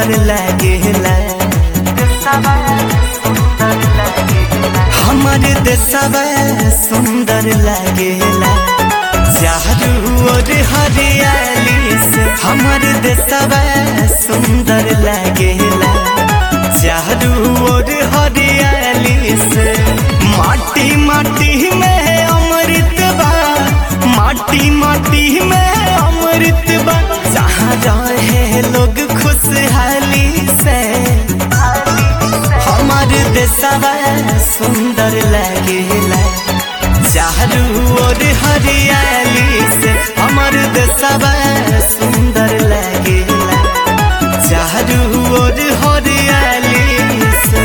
सुंदर लागेला हमर देशवा सुंदर लागेला चारू ओर हरियाली से हमर देशवा सुंदर लागेला चारू ओर हरियाली से माटी माटी में अमृत बा माटी माटी में अमृत बा जहाँ रहे लोग खुशहाली से हमार देशवा सुंदर लागेला चारू ओर हरियाली से हमार देशवा सुंदर लागेला चारू ओर हरियाली से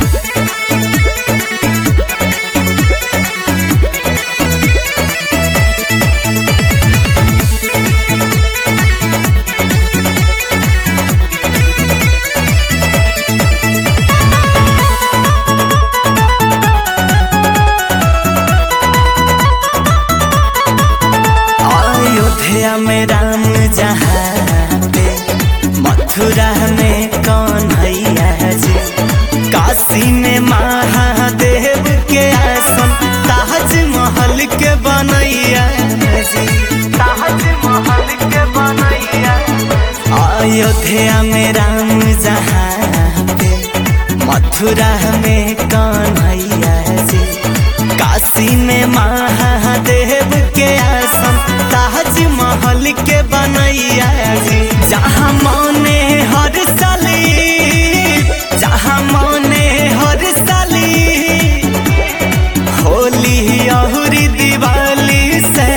अयोध्या में राम जहाँ पे मथुरा में कन्हैया जी काशी में महादेव के आसन ताजमहल के बनैया जी ताजमहल के बनैया अयोध्या में राम जहाँ पे मथुरा में कन्हैया जी काशी में महादेव के आसन ताजमहल के बनैया जी जहाँ मने हर साली जहाँ मने हर साली होली और दिवाली से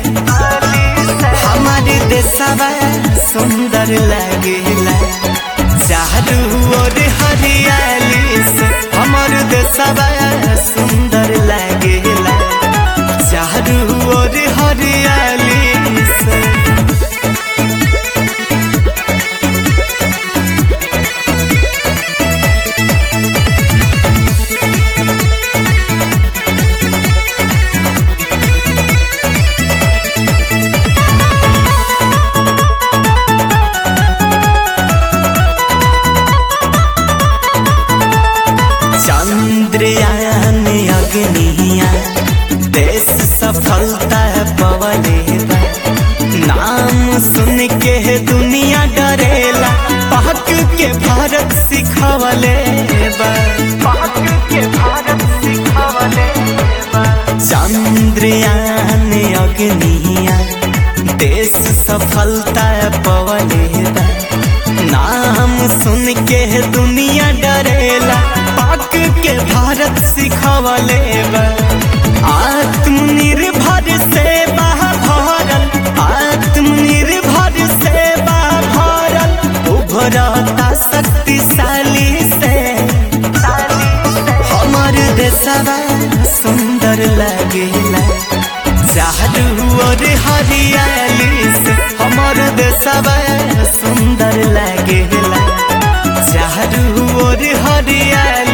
हमारे देशवा सुंदर लगेला चारू ओर हरियाली से हमर देशवा सुंदर लगेला चारू ओर हरियाली से चंद्रयान अग्निया देश सफलता पवले बा नाम सुन के दुनिया डरेला पाक के भारत सिखवले बा पाक के भारत सिखवले बा चंद्रयान अग्निया देश सफलता पवले बा नाम सुन के दुनिया डरेला पाक के भारत सिखवले बा आत्मनिर्भर से भरल आत्मनिर्भर से भरल उभरता शक्तिशाली से हमर देशवा सुंदर लगेला चारू ओर हरियाली से हमर देशवा सुंदर लगेला चारू ओर हरियाली